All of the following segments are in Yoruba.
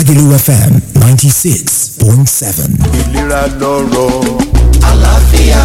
Lagelu FM 96.7. ìlera lọ́rọ̀. àlàáfíà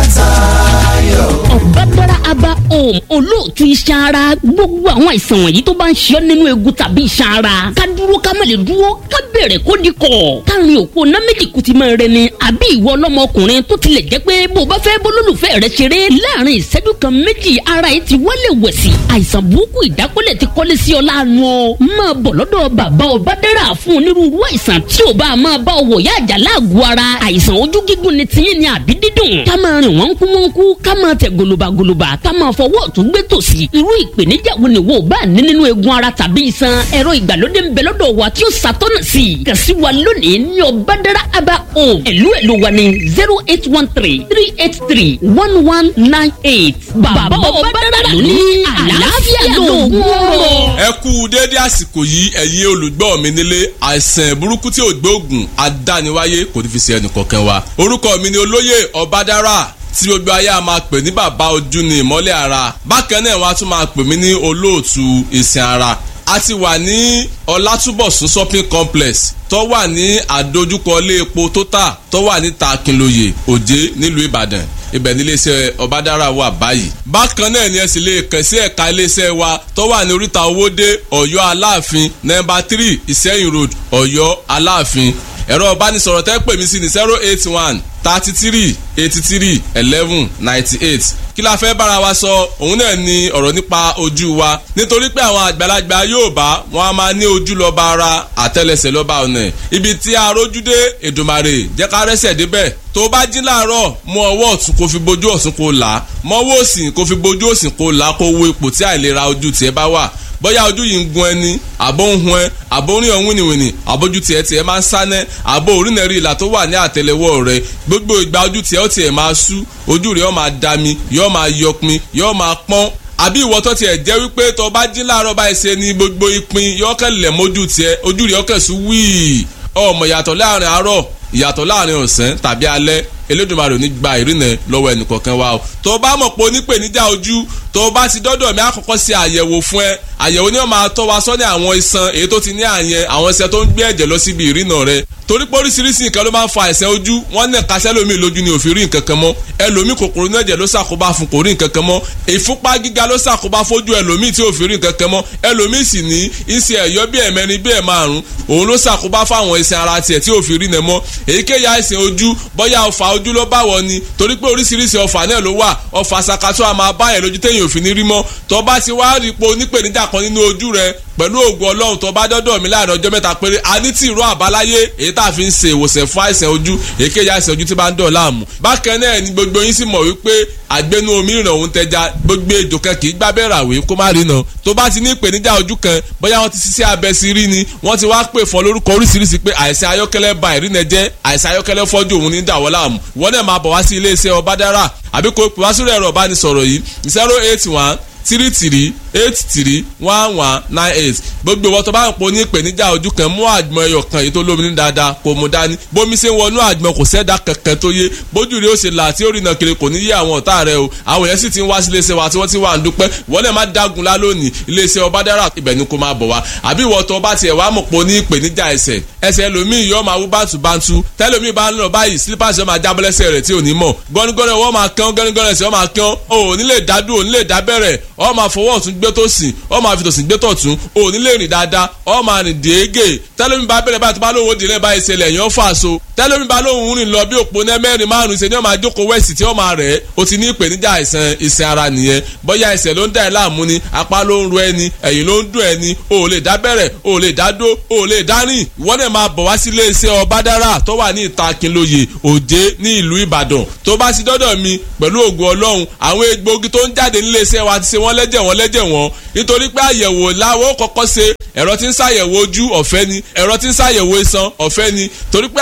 tayọ. ọ̀bádára aba home olóòtú iṣan ara gbogbo àwọn àìsàn wọ̀nyí tó bá ń ṣe ọ́ nínú egun tàbí iṣan ara ká dúró ká má lè dúró ká bẹ̀rẹ̀ kó di kọ̀ káàrin òpó ná méjì kù ti máa rẹ ni àbí ìwọ ọlọ́mọkùnrin tó tilẹ̀ jẹ́ pé bó o bá fẹ́ bólólùfẹ́ rẹ ṣeré láàrin ìṣẹ́jú kan méjì ara yìí ti wálé wẹ̀sì àìsàn burúkú ìdákọ́lẹ̀ ti kọ́lé sí ọ láàánú ọ máa bọ̀ lọ́dọ̀ bàbá ọ̀bádára fún onírúurú àìsàn tí ò bá máa bá ọ wọ̀ yá àjà láàgọ̀ ara àìsàn ojú gígùn ni tiyín ni àbí dídùn ká máa rìn wọ́n kú wọ́n kú ká máa tẹ̀ gòlòbàgòlòbà ká máa fọwọ́ ọ̀tún gbé tòsì irú ìpèníjà wo ni wo bá ní nínú eegun ara tàbí iṣan ẹ̀rọ ìgbàlódé ń bẹ lọ́dọ̀ wa tí ó ṣàtọ́nà sí i kàn sí wa lónìí ní ọ̀bádára aba home ẹ̀lú ẹ̀lú wa ní zero eight one three three eight three one one nine eight bàbá ọ̀bádára ló ní àlàáfíà lóògùn ọ̀rọ̀. ẹ kú déédé àsìkò yìí ẹ̀yin olùgbọ́ mi nílé àìsàn burúkú tí ò gbóògùn adániwáyé kò ní fi ṣe ẹnìkọ̀ọ̀kan wa orúkọ mi ni olóyè ọ̀bádára tí gbogbo ayé a máa pè ní bàbá ojú ni ìmọ́lẹ̀ ara bákan náà wọ́n á tún máa pè mí ní olóòtú ìsìn ara a ti wà ní ọlátúbọ̀sún shopping complex tó wà ní àdójúkọ ilé epo total tó wà ní takinloye òjé nílùú ìbàdàn ibẹ̀ ní iléeṣẹ́ ọ̀bádára wà báyìí. bákan náà ni ẹ sì lè kàn sí ẹ̀ka iléeṣẹ́ wa tó wà ní oríta owóde ọ̀yọ́ aláàfin nọ́mbà three ìsẹ́yìn road ọ̀yọ́ aláàfin ẹ̀rọ ìbánisọ̀rọ̀ tẹ́ pè mí sí ní zero eight one thirty three eighty three eleven ninety eight kí la fẹ́ bára wa sọ òun náà ni ọ̀rọ̀ nípa ojú wa nítorí pé àwọn àgbàlagbà Yorùbá wọn a máa ní ojú lọ́ba ara àtẹ́lẹsẹ̀ lọ́ba ọ̀nà ibi tí a rójú dé Èdùmàrè jẹ́ ká rẹ́sẹ̀ débẹ̀ tó bá jí láàárọ̀ mú ọwọ́ ọ̀tún kó fi bojú ọ̀tún kó là á mọ́wọ́ òsì kó fi bojú òsì kó là á kó wo ipò tí àìlera ojú tiẹ̀ bá wà bóyá ojú yìí ń gun ẹni àbó ń hun ẹ àbó ń rí ọ̀hún wìnìwìnì àbójú tiẹ̀ tiẹ̀ máa ń sánẹ́ àbó orínẹ̀rí ìlà tó wà ní àtẹlẹwọ́ rẹ gbogbo ìgbà ojú tiẹ̀ ó tiẹ̀ máa sú ojú rẹ̀ ó máa dami yóò máa yọpin yóò máa pọ́n àbí ìwọ tó tiẹ̀ jẹ́ wípé tó bá jí láàárọ̀ báyìí ṣe ni gbogbo ìpín yóò kẹ́lẹ̀ mójú tiẹ̀ ojú rẹ̀ ó kẹ̀sù wíì ọmọ ìyàtọ̀ láàrin àárọ̀ ìyàtọ̀ láàrin ọ̀sán tàbí alẹ́ Elédùmarè ò ní gba ìrìnà lọ́wọ́ ẹnìkọ̀ọ̀kan wa o tó bá mọ̀ pé onípèníjà ojú tó bá ti dọ́dọ̀ mi àkọ́kọ́ ṣe àyẹ̀wò fún ẹ àyẹ̀wò ni wọ́n máa tọ́ wa sọ́ni àwọn iṣan èyí tó ti ní àyẹn àwọn iṣan tó ń gbé ẹ̀jẹ̀ lọ síbi ìrìnà rẹ torí pé oríṣiríṣi nǹkan ló máa ń fa àìsàn ojú wọ́n ní ẹ̀ka sẹ́lómi lójú ni òfin rí nǹkan kan mọ́ ẹlòmí kòkòrò ní ẹ̀jẹ̀ ló ṣàkóbá fún kò rí nǹkan kan mọ́ ìfúnpá gíga ló ṣàkóbá fójú ẹlòmí tí òfin rí nǹkan kan mọ́ ẹlòmí sì ní iṣẹ́ ẹ̀yọ́ bí ẹ̀mẹrin bí ẹ̀ márùn òun ló ṣàkóbá fáwọn iṣan ara tiẹ̀ tí òfin rí nẹ mọ́ èyíkéyìí àìsàn ojú bóyá ọfà ojú ló bá wọ ni torí pé oríṣiríṣi ọfà náà ló wà ọfà sakato a máa bá ẹ̀ lójú téèyàn òfin ní rí mọ́ tó bá ti wá rí ipò onípèníjà kan nínú ojú rẹ pẹ̀lú ògùn ọlọ́run tó bá dọ́dọ̀ mi láàrin ọjọ́ mẹ́ta péré a ní tí ìró àbáláyé èyí tá a fi ń ṣe ìwòsàn fún àìsàn ojú èkéyìí àìsàn ojú tí bá ń dọ̀ láàmú. bákan náà ni gbogbo yín sì mọ̀ wípé àgbẹnu omi ìràn òun tẹja gbogbo ejò kan kì í gbábẹ́ ràwé kó má rí náà tó bá ti ní ìpèníjà ojú kan bóyá wọ́n ti ṣiṣẹ́ abẹ sí rí ni wọ́n ti wá pè fún lórúkọ oríṣiríṣi pé àìsàn ayọ́kẹ́lẹ́ ba ìrìnà jẹ́ àìsàn ayọ́kẹ́lẹ́ fọ́jú òun ní dàwọ́ láàmú wọ́n náà máa bọ̀ wá sí iléeṣẹ́ ọbádára àbí kò pè wá sórí ẹ̀rọ ìbánisọ̀rọ̀ yìí zero eight one three three eight three one one nine eight gbogbo ìwọ tó bá ń pò ní ìpèníjà ojú kan mú àgbọn ẹyọ kan èyí tó lómi ní dáadáa kò mú dání bómi ṣe ń wọnú àgbọn kò sẹ́dá kankan tó yé bójú rẹ ó ṣe là tí ó rìnà kiri kò ní yé àwọn ọ̀tá rẹ o àwọn yẹn sì ti ń wá sí iléeṣẹ́ wa tí wọ́n ti wà ń dúpẹ́ wọ́n náà má dágun lá lónìí iléeṣẹ́ ọbádára ibẹ̀ ni kò máa bọ̀ wá àbí ìwọ tó bá tiẹ̀ wá mọ̀ pò ní ìpèníjà ẹsẹ̀ ẹsẹ̀ ẹlòmíì yóò máa wú bántúbántú tẹ́lòmíì bá ń lọ báyìí slippers yóò máa jábọ́ lẹ́sẹ̀ rẹ̀ tí ò ní mọ̀ gọ́nigọ́ni wọ́n máa kán gọ́nigọ́ni ẹsẹ̀ wọ́n máa kán o ò ní lè dádùn ò ní lè dábẹ́rẹ̀ ọ máa fọwọ́ ọ̀tún gbé tó sìn ọ máa fi tòsìn gbé tọ̀tún ò ní lè rìn dáadáa ọ máa rìn déégè tẹ́lómi bá bẹ̀rẹ̀ báyìí tó bá lóun ó dìrẹ́ báyìí ṣẹlẹ̀ yẹn ó fà so tẹ́lómi bá lóun rìn lọ bí òpó náà mẹ́rin márùn-ún ṣe ni ó máa jókòó wẹ̀sì tí ó máa rẹ̀ ó ti ní ìpèníjà àìsàn ìsìn ara nìyẹn bóyá ẹsẹ̀ ló ń dà ẹ́ láàmú ni apá ló ń ro ẹni ẹ̀yìn ló ń dùn ẹni o ò lè dá bẹ̀rẹ̀ o ò lè dá dó o ò lè dá rìn ìwọ náà máa bọ̀ wá sí iléeṣẹ́ ọbádára tó wà ní ìta Akínlóye Òjé ní ìlú Ìbàdàn tó bá sí dọ́dọ̀ mi pẹ̀lú ògùn Ọlọ́run àwọn egbòogi tó ń jáde níléeṣẹ́ wa ti ṣe wọ́n lẹ́jẹ̀ wọ́n lẹ́jẹ̀ wọ́n nítorí pé àyẹ̀wò láwọn kọ́kọ́ ṣe ẹ̀rọ tí ń ṣàyẹ̀wò ojú ọ̀fẹ́ ni ẹ̀rọ tí ń ṣàyẹ̀wò iṣan ọ̀fẹ́ ni torí pé àyẹ̀wò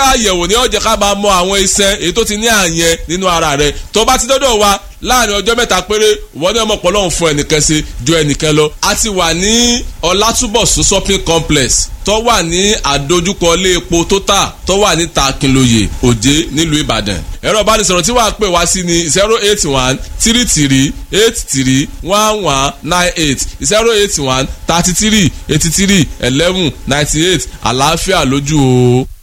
ní ó jẹ́ ká máa mọ àwọn iṣan èyí tó ti ní àyẹn nínú ara rẹ tó bá ti dọ́dọ̀ wa láàrin ọjọ́ mẹ́ta péré wọ́n ní ọmọ ọ̀pọ̀lọ́hún fún ẹnìkan ṣe ju ẹnìkan lọ. a ti wà ní ọlátúbọ̀sún shopping complex tó wà ní àdójúkọ ilé epo total tó wà ní takinloye òjé nílùú ìbàdàn. ẹ̀rọ ìbánisọ̀rọ̀ tí wàá pè wá sí ni zero eight one three three eight three one one nine eight zero eight one thirty three eighty three eleven ninety eight àlàáfíà lójú o.